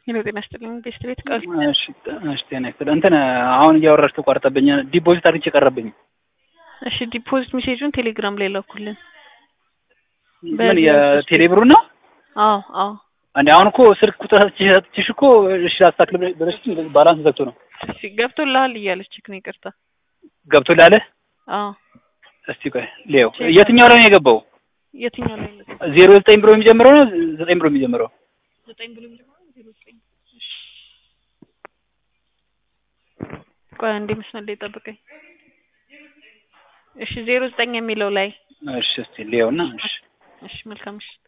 ሄሎ ጤና ይስጥልኝ ቤስት ቤት ቃል እሺ እሺ ጤና ይስጥልኝ እንትን አሁን እያወራሽ ተቋርጠብኝ ዲፖዚት አድርጌ ቀረብኝ እሺ ዲፖዚት ሜሴጁን ቴሌግራም ላይ ላኩልን ምን የቴሌብሩ ነው አዎ አዎ እንዴ አሁን እኮ ስልክ ቁጥር ሰጥቼሽ እኮ እሺ አስተካክል ብለሽ ባላንስ ዘግቶ ነው እሺ ገብቶልሃል እያለችክ ነው ይቅርታ ገብቶልሃል አዎ እስቲ ቆይ ሌው የትኛው ላይ ነው የገባው የትኛው ላይ ነው ዜሮ ዘጠኝ ብሎ የሚጀምረው ነው ዘጠኝ ብሎ የሚጀምረው ዘጠኝ ብሎ የሚጀምረው ዜሮ ዘጠኝ እሺ ቆይ አንዴ መስመር ላይ ጠብቀኝ እሺ ዜሮ ዘጠኝ የሚለው ላይ እሺ እስቲ ሌውና እሺ እሺ መልካም ምሽት